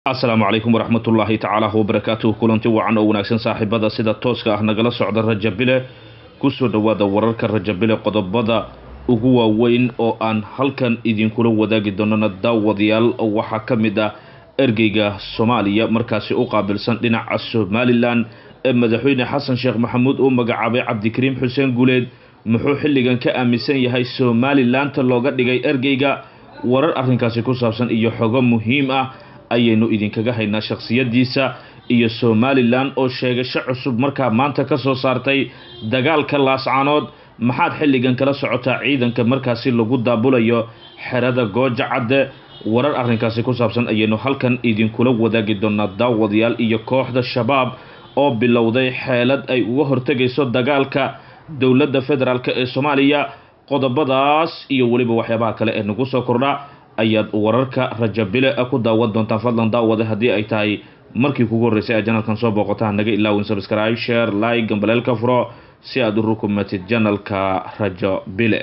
asalaamu calaykum waraxmatullaahi tacaala wabarakaatuhu kulanti wacan oo wanaagsan saaxiibada sida tooska ah nagala socda rajabile kusoo dhowaada wararka rajabile qodobada ugu waaweyn oo aan halkan idinkula wadaagi doonana daawadayaal waxaa ka mid ah ergeyga soomaaliya markaasi u qaabilsan dhinaca somalilan ee madaxweyne xasan sheekh maxamuud uu magacaabay cabdikariim xuseen guuleed muxuu xilligan ka aaminsan yahay somalilaanta looga dhigay ergeyga warar arrinkaasi ku saabsan iyo xogo muhiim ah ayaynu idinkaga haynaa shakhsiyadiisa iyo somalilan oo sheegasho cusub markaa maanta ka soo saartay dagaalka laascaanood maxaad xilligan kala socotaa ciidanka markaasi lagu daabulayo xerada gooja cadde warar arrinkaasi ku saabsan ayaynu halkan idinkula wadaagi doonaa daawadayaal iyo kooxda shabaab oo bilowday xeelad ay uga hortegayso dagaalka dowladda federaalk ee soomaaliya qodobadaas iyo weliba waxyaabaha kale ee nagu soo kordha ayaad wararka rajabile ku daawan doontaan fadlan daawade haddii ay tahay markii kugu horreysay a janalkan soo booqotaan naga ilaawin subscribe share like gambaleelka furo si aad u rukumatid janalka rajabile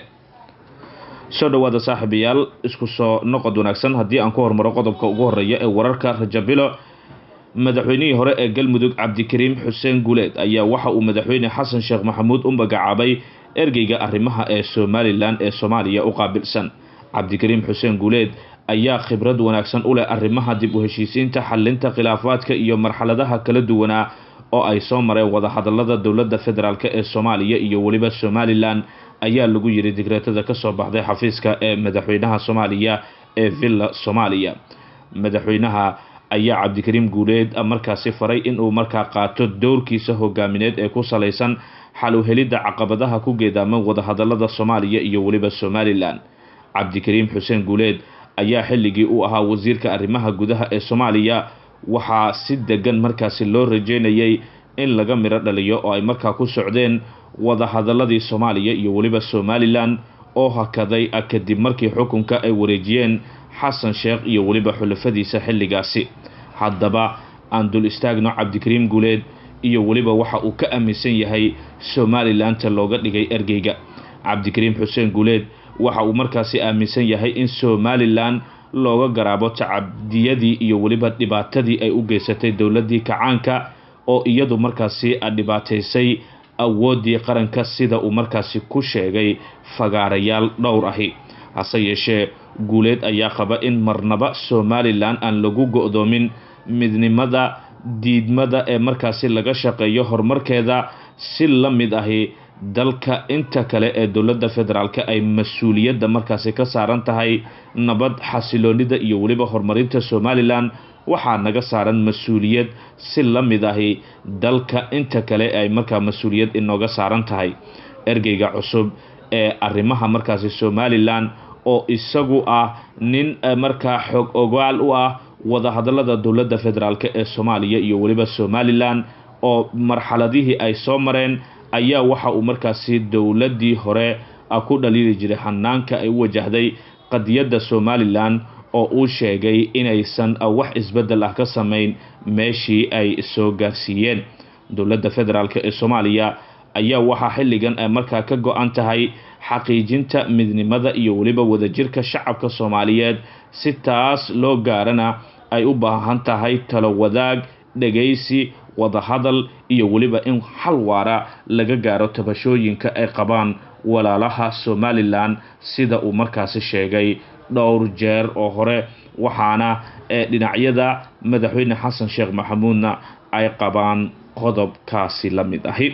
soo dhowaada saaxiibayaal isku soo noqod wanaagsan haddii aan ku hormaro qodobka ugu horeeya ee wararka rajabilo madaxweynihii hore ee galmudug cabdikariim xuseen guuleed ayaa waxa uu madaxweyne xasan sheekh maxamuud u magacaabay ergeyga arrimaha ee somalilan ee soomaaliya u qaabilsan cabdikariim xuseen guuleed ayaa khibrad wanaagsan u leh arrimaha dib u heshiisiinta xalinta khilaafaadka iyo marxaladaha kala duwanaa oo ay soo mareen wadahadalada dowladda federaalk ee soomaaliya iyo weliba somalilan ayaa lagu yiri digreetada kasoo baxday xafiiska ee madaxweynaha soomaaliya ee villa soomaaliya madaxweynaha ayaa cabdikariim guuleed markaasi faray inuu markaa qaato dowrkiisa hogaamineed ee ku salaysan xal u helidda caqabadaha ku geedaaman wadahadalada soomaaliya iyo weliba somalilan cabdikariim xuseen guuleed ayaa xilligii u ahaa wasiirka arrimaha gudaha ee soomaaliya waxaa si degan markaasi loo rajeynayay in laga midho dhaliyo oo ay markaa ku socdeen wadahadaladii soomaaliya iyo weliba somalilan oo hakaday kadib markii xukunka ay wareejiyeen xasan sheekh iyo weliba xulafadiisa xilligaasi haddaba aan dul istaagno cabdikariim guuleed iyo weliba waxa uu ka aaminsan yahay somalilaanta looga dhigay ergeyga cabdikariim xuseen guuleed waxa uu markaasi aaminsan yahay in somalilan looga garaabo tacabdiyadii iyo weliba dhibaatadii ay u geysatay dowladii kacaanka oo iyadu markaasi dhibaataysay awooddii qaranka sida uu markaasi ku sheegay fagaarayaal dhowr ahi hase yeeshee guuleed ayaa qaba in marnaba somalilan aan lagu go-doomin midnimada diidmada ee markaasi laga shaqeeyo horumarkeeda si la mid ahi dalka inta kale ee dowladda federaalk ay mas-uuliyadda markaasi ka saaran tahay nabad xasiloonida iyo weliba horumarinta somalilan waxaa naga saaran mas-uuliyad si la mid ahi dalka inta kale ay markaa mas-uuliyad inooga saaran tahay ergeyga cusub ee arrimaha markaasi somalilan oo isagu ah nin markaa xog ogaal u ah wadahadalada dowladda federaalk ee soomaaliya iyo weliba somalilan oo marxaladihii ay soo mareen ayaa waxa uu markaasi dowladdii hore ku dhaliili jiray hanaanka ay u wajahday qadiyadda somalilan oo uu sheegay inaysan wax isbeddel ah ka samayn meeshii ay soo gaarsiiyeen dowladda federaalk ee soomaaliya ayaa waxaa xilligan ay markaa ka go-an tahay xaqiijinta midnimada iyo weliba wadajirka shacabka soomaaliyeed si taas loo gaarana ay u baahan tahay talo wadaag dhegaysi wadahadal iyo weliba in xal waara laga gaaro tabashooyinka ay qabaan walaalaha somalilan sida uu markaasi sheegay dhowr jeer oo hore waxaana ee dhinacyada madaxweyne xasan sheekh maxamuudna ay qabaan qodobkaasi la mid ahi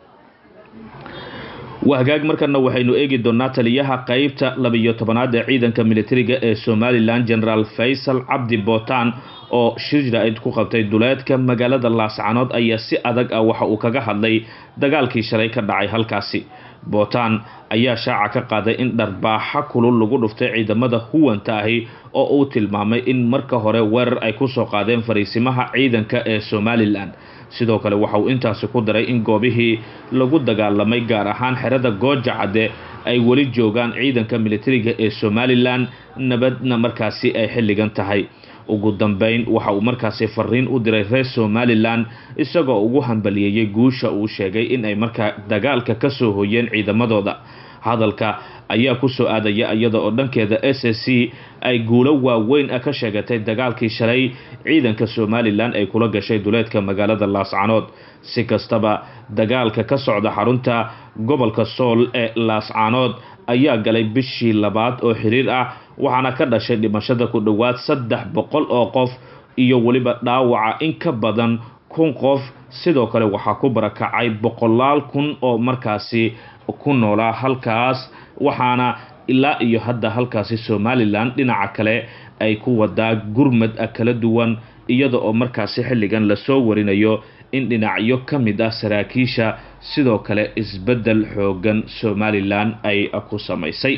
wahagaag markana waxaynu eegi doonaa taliyaha qeybta labiyo tobanaad ee ciidanka militariga ee somalilan generaal faysal cabdi bootaan oo shir jraa-id ku qabtay duleedka magaalada laascanood ayaa si adag ah waxa uu kaga hadlay dagaalkii shalay ka dhacay halkaasi bootaan ayaa shaaca ka qaaday in dharbaaxa kulul lagu dhuftay ciidamada huwanta ahi oo uu tilmaamay in marka hore weerar ay kusoo qaadeen fariisimaha ciidanka ee somalilan sidoo kale waxa uu intaasi ku daray in goobihii lagu dagaalamay gaar ahaan xerada gooja cadde ay weli joogaan ciidanka militariga ee somalilan nabadna markaasi ay xilligan tahay ugu dambeyn waxa uu markaasi fariin u diray reer somalilan isagoo ugu hambaliyeeyey guusha uu sheegay in ay markaa dagaalka kasoo hoyeen ciidamadooda hadalka ayaa kusoo aadaya iyada oo dhankeeda s s c ay guulo waaweyn ka sheegatay dagaalkii shalay ciidanka somalilan ay kula gashay duleedka magaalada laascanood si kastaba dagaalka ka socda xarunta gobolka sool ee laascanood ayaa galay bishii labaad oo xiriir ah waxaana ka dhashay dhimashada ku dhowaad saddex boqol oo qof iyo weliba dhaawaca in ka badan kun qof sidoo kale waxaa ku barakacay boqolaal kun oo markaasi ku noolaa halkaas waxaana ilaa iyo hadda halkaasi somalilan dhinaca kale ay ku wadaa gurmad kala duwan iyada oo markaasi xilligan lasoo warinayo in dhinacyo ka mid ah saraakiisha sidoo kale isbeddel xoogan somalilan ay ku samaysay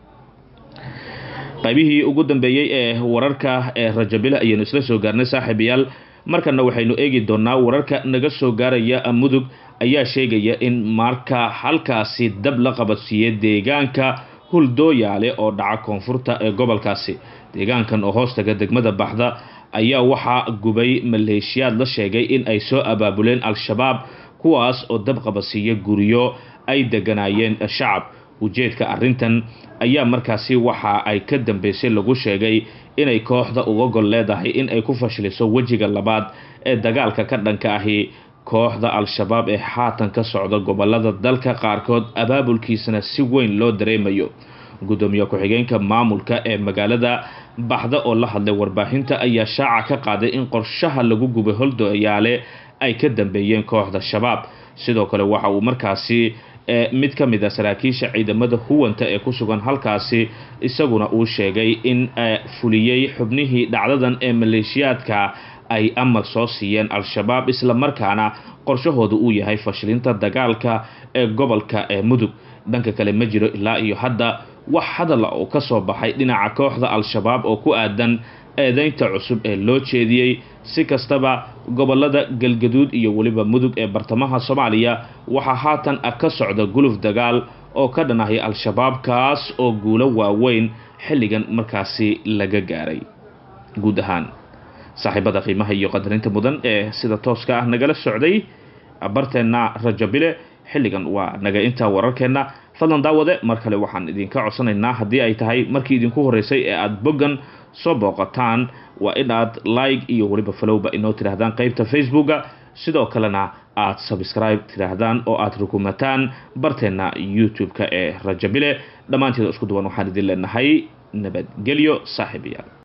qaybihii ugu dambeeyey ee wararka ee rajabile ayaynu isla soo gaarnay saaxiibayaal markana waxaynu eegi doonaa wararka naga soo gaaraya mudug ayaa sheegaya in marka halkaasi dab la qabadsiiyey deegaanka huldooyaale oo dhaca koonfurta ee gobolkaasi deegaankan oo hoostaga degmada baxda ayaa waxaa gubay maleeshiyaad la sheegay in ay soo abaabuleen al-shabaab kuwaas oo dab qabadsiiya guryo ay deganaayeen shacab ujeedka arrintan ayaa markaasi waxa ay ka dambeysay lagu sheegay inay kooxda uga gol leedahay in ay ku fashiliso wejiga labaad ee dagaalka ka dhanka ahi kooxda al-shabaab ee haatan ka socda gobolada dalka qaarkood abaabulkiisana si weyn loo dareemayo gudoomiye ku-xigeenka maamulka ee magaalada baxda oo la hadlay warbaahinta ayaa shaaca ka qaaday in qorshaha lagu gubay holdooyaale ay ka dambeeyeen kooxda shabaab sidoo kale waxa uu markaasi mid ka mid a saraakiisha ciidamada huwanta ee ku sugan halkaasi isaguna uu sheegay in fuliyey xubnihii dhacdadan ee maleeshiyaadka ay amar soo siiyeen al-shabaab islamarkaana qorshahooda uu yahay fashilinta dagaalka ee gobolka ee mudug dhanka kale ma jiro ilaa iyo hadda wax hadala oo ka soo baxay dhinaca kooxda al-shabaab oo ku aadan eedeynta cusub ee loo jeediyey si kastaba gobolada galgaduud iyo weliba mudug ee bartamaha soomaaliya waxaa haatan ka socda guluf dagaal oo ka dhanahay al-shabaab kaas oo guulo waaweyn xilligan markaasi laga gaaray guud ahaan saaxiibada qiimaha iyo qadarinta mudan ee sida tooska ah nagala socday barteenna rajabile xilligan waa naga intaa wararkeenna fadlan daawade mar kale waxaan idinka codsanaynaa haddii ay tahay markii idinku horreysay ee aada boggan soo booqataan waa in aad like iyo weliba falowba inoo tidhaahdaan qeybta facebooka sidoo kalena aad subscribe tidhaahdaan oo aad rukumataan barteenna youtube-ka ee rajabile dhammaanteeda isku duwan waxaan idin leenahay nabadgelyo saaxiibayaal